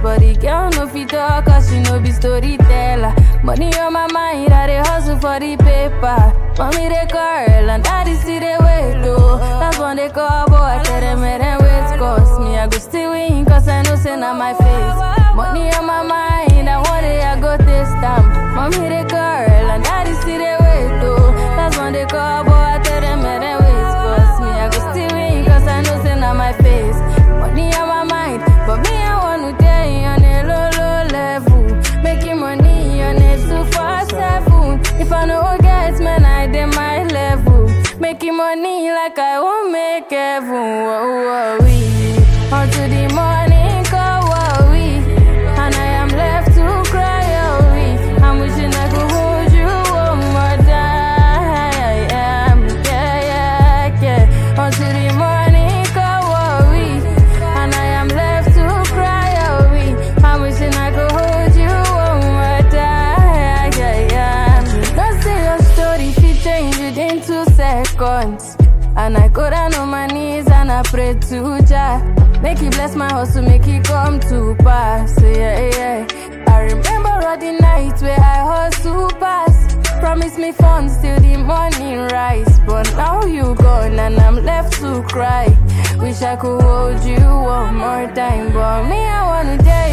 but the girl no fit talk cause she no be storyteller. Money on my mind, I dey hustle for the paper. Mommy they call and daddy see they wait though. That's when they call boy, tell them make them wait cause me I go still win cause I know say na my face. Money on my mind, and one day I go taste them. Mommy they call and daddy see they wait though. That's when they call boy, tell them make them wait cause me I go still win cause I know say na my face. Money on my mind, but me I want to tell you on a low low level. Making money on a two four seven. If I no get man, I dey my level. Making money like I won't make heaven. Whoa, whoa, we. Until the morning come, whoa, we. And I am left to cry, oh, we. I'm wishing I could hold you one more time. Yeah, yeah, yeah. Until the morning come, whoa, we. And I am left to cry, oh, we. I'm wishing I could hold you one more time. Yeah, yeah. Don't say your story, she change it in two seconds. And I go down on my knees and I pray to Jah. Make he bless my hustle, make he come to pass. Yeah, yeah. I remember all the nights where I hustle pass. Promise me funds till the morning rise. But now you gone and I'm left to cry. Wish I could hold you one more time. But me, I wanna tell